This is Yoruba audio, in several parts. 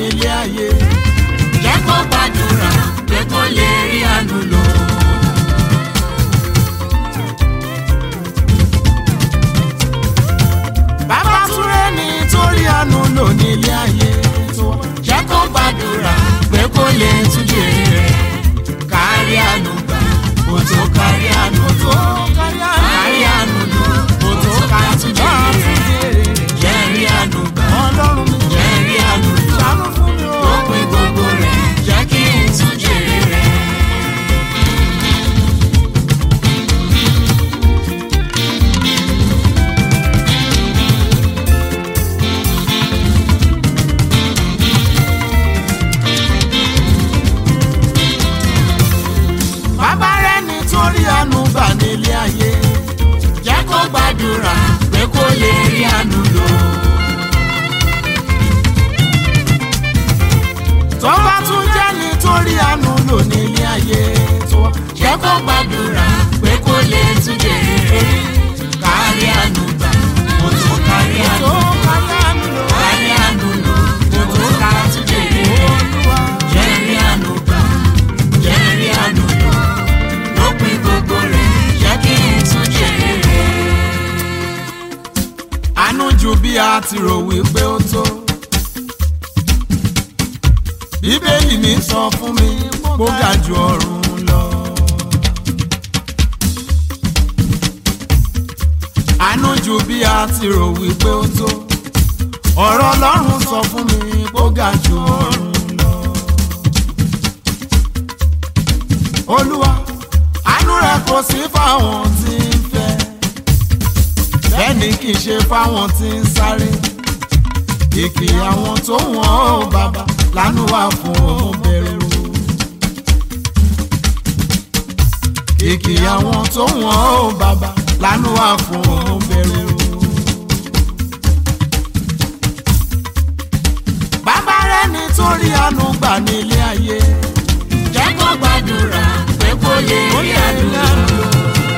nílé ayé. jẹ́ kó gbàdúrà pé kó lè rí àánú lò. bàbá túré nítorí àánú lò nílé ayé tó wá. jẹ́ kó gbàdúrà pé kó lè tún jèrè rẹ̀ kárí àánú gbà kó tó kárí àánú tó kárí àánú lò kó tó ká tún jèrè rẹ̀ jẹ́ rí àánú gbà ọlọ́run mi jẹ́ rí àánú lò ṣàánú fún mi o. lópin gbogbo rẹ̀ jẹ́ kí n tún jèrè rẹ̀. bàbá rẹ̀ nítorí àánú gbà nílé ayé. jẹ́ kó gbàdúrà pé kó lè rí àánú lò. tó bá tún jẹ́ nítorí àánú lò nílé ayé tó wá. jẹ́ kó gbàdúrà pé kó lè tún jèrè rẹ̀ kárí àánú gbà kó tó kárí àánú tó kárí àánú lò. kárí àánú lò kó tó ká tún jèrè rẹ̀ Olúwa. jẹ́ rí àánú gbà jẹ́ rí àánú lò lópin gbogbo rẹ̀ jẹ́ kí n tún jèrè rẹ̀. àánú ju bí a ti rò wípé ó tó. bíbélì mi sọ fún mi kó ga ju ọ̀run lọ. àánú ju bí a ti rò wípé ó tó. ọ̀rọ̀ ọlọ́run sọ fún mi kó ga ju ọ̀run lọ. olúwa àánú rẹ kò sí fáwọn tí ń fẹ́ bẹ́ẹ̀ ni kì í ṣe fáwọn tí ń sáré kìkì àwọn tó wọ́n ó bàbá lánú wà fún òun bẹ̀rù kìkì àwọn tó wọ́n ó bàbá lánú wà fún òun bẹ̀rù. bàbá rẹ̀ nítorí àánú gbà nílé ayé jẹ́ kó gbàdúrà pé kó lè ó rí lè àánú rí lò. àánú lò.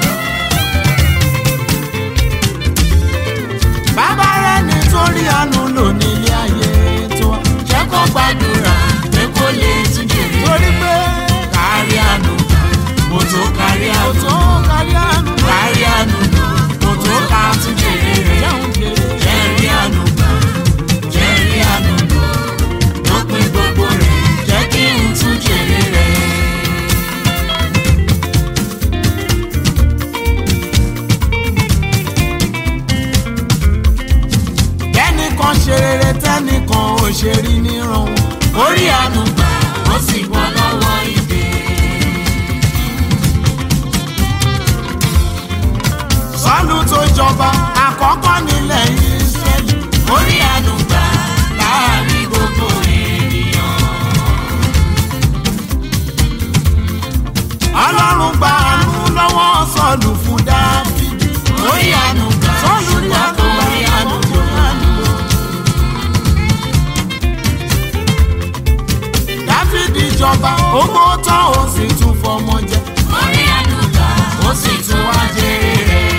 bàbá rẹ̀ nítorí àánú lò nílé ayé tó wá. jẹ́ kó gbàdúrà pé kó lè tún jèrè torí pé kárí àánú kò tó kárí kò àánú tó kárí àánú lò. kárí àánú kò tó ká tún jèrè rẹ̀ jẹun jèrè. jẹ́ rí àánú gbà jẹ́ rí àánú lò lópin gbogbo rẹ̀ jẹ́ kí n tún jèrè rẹ̀. tẹ́nìkan ṣe rere tẹ́nìkan ò ṣe rí níran wọn. orí àánú gbà ó sì bọ́ lọ́wọ́ ìdè. sọ́ọ̀lù tó jọba àkọ́kọ́ nílẹ̀ Ísírẹ́lì. orí àánú gbà láàrin gbogbo ènìyàn. ọlọ́run gba àánú lọ́wọ́ sọ́ọ̀lù fún dáfídì. orí àánú gbà sọ́ọ̀lù rí ṣùgbọ́n àánú kò gbà rí àánú lò. dáfídì jọba owó tán ó sì tún fọmọ jẹ. orí àánú gbà ó sì tún wá jèrè rẹ̀.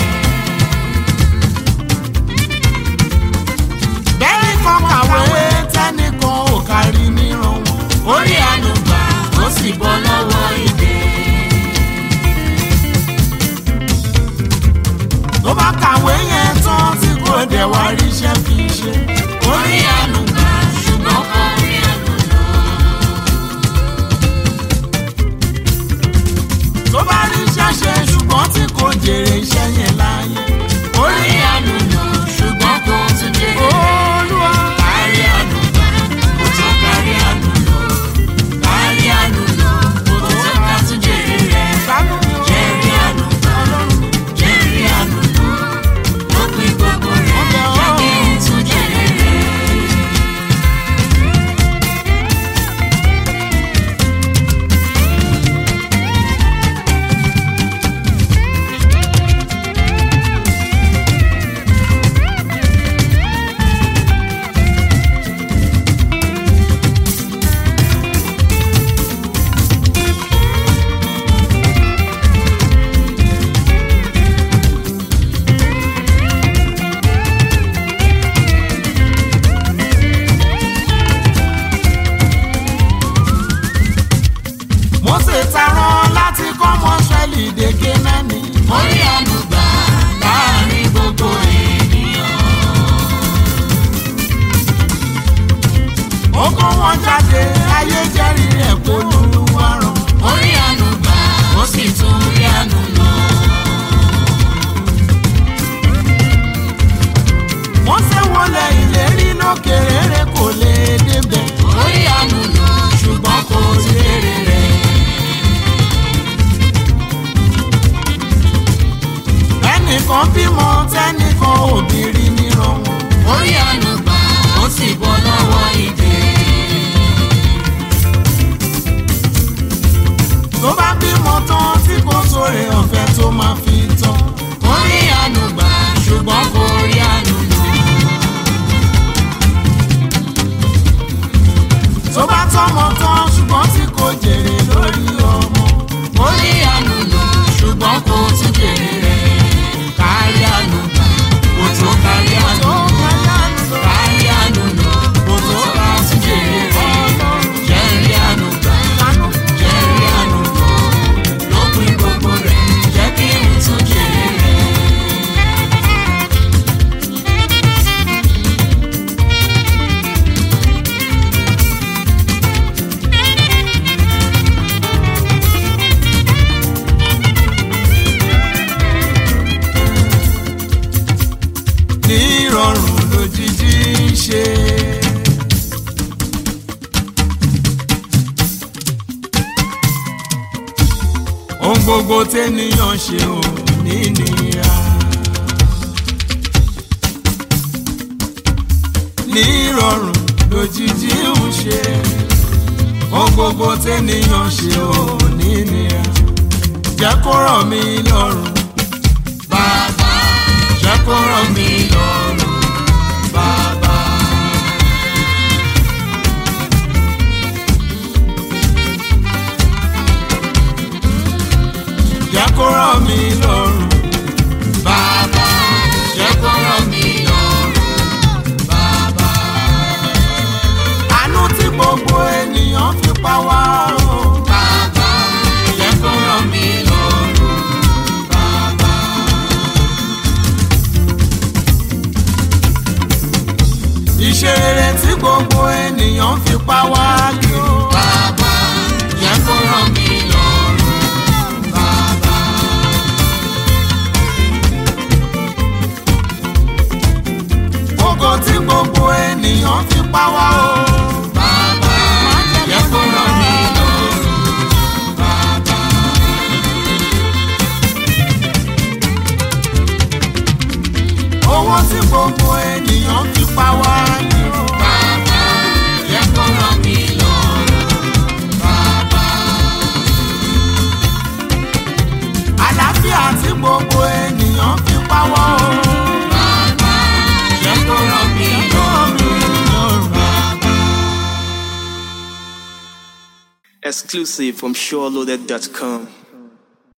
bẹ́ẹ̀ni kan kàwé tẹ́nìkan ò kárí níran wọn. orí àánú gbà ó sì bọ́ lọ́wọ́ ìdè. tó bá kàwé yẹn tán tí kò dẹ̀ wá ríṣẹ́ fi ṣe. orí àánú gbà ṣùgbọ́n kò rí àánú lò. tó bá ríṣẹ́ ṣe ṣùgbọ́n tí kò jèrè iṣẹ́ yẹn láàyè. orí àánú lò ṣùgbọ́n kò tún jèrè rẹ̀. olúwa kárí àánú gbà kò tó kárí àánú lò. kárí àánú lò kò tó ká tún jèrè rẹ̀. ṣàánú mi o. jẹ́ rí àánú gbà jẹ́ rí àánú lò. lópin gbogbo rẹ̀ jẹ́ kí n tún jèrè rẹ̀. ẹnìkan bímọ tẹnìkan obìnrin níran wọn. orí àánú gbà ó sì bọ́ lọ́wọ́ ìdè. tó bá bímọ tán tí kò sóre ọ̀fẹ́ tó máa fi tán. orí àánú gbà ṣùgbọ́n kò rí àánú lò. tó bá tọ́mọ tán ṣùgbọ́n tí kò jèrè lórí ọmọ. orí àánú lò ṣùgbọ́n kò tún jèrè rẹ̀. kárí àánú gbà kò tó kárí àánú tó lò. kárí àánú lọ. kárí àánú lò kò tó ká tún jèrè rẹ̀. jẹ́rí àánú gbà jẹ́rí àánú lò. lópin gbogbo rẹ̀ jẹ́ kí n tún jèrè rẹ̀. ní ìrọ̀rùn lójijì ń ṣe. ohun gbogbo tẹ́nìyàn ṣe ò ní nira. ní ìrọ̀rùn lójijì ń ṣe. ohun gbogbo tẹ́nìyàn ṣe ò ní nira. jẹ́ kó rọ̀ mí lọ́rùn. bàbá jẹ́ kó rọ̀ mí lọ́rùn bàbá. jẹ́ kó rọ̀ mí lọ́rùn. bàbá jẹ́ kó rọ̀ mí lọ́rùn bàbá. àánú tí gbogbo ènìyàn fi pa wá o. bàbá jẹ́ kó rọ̀ mí lọ́rùn bàbá. iṣẹ́ rere tí gbogbo ènìyàn fi pa wá kiri. bàbá jẹ́ kó rọ̀ mí lọ́rùn bàbá. ògo tí gbogbo ènìyàn fi pa wá o. bàbá jẹ́ kó rọ̀ mí lọ́rùn bàbá. owó tí gbogbo ènìyàn fi pa wá kiri. bàbá jẹ́ kó rọ̀ mí lọ́rùn bàbá. àlàáfíà tí gbogbo ènìyàn fi pa wá o. bàbá jẹ́ kó rọ̀ mí lọ́rùn bàbá. Exclusive from SureLoaded.com.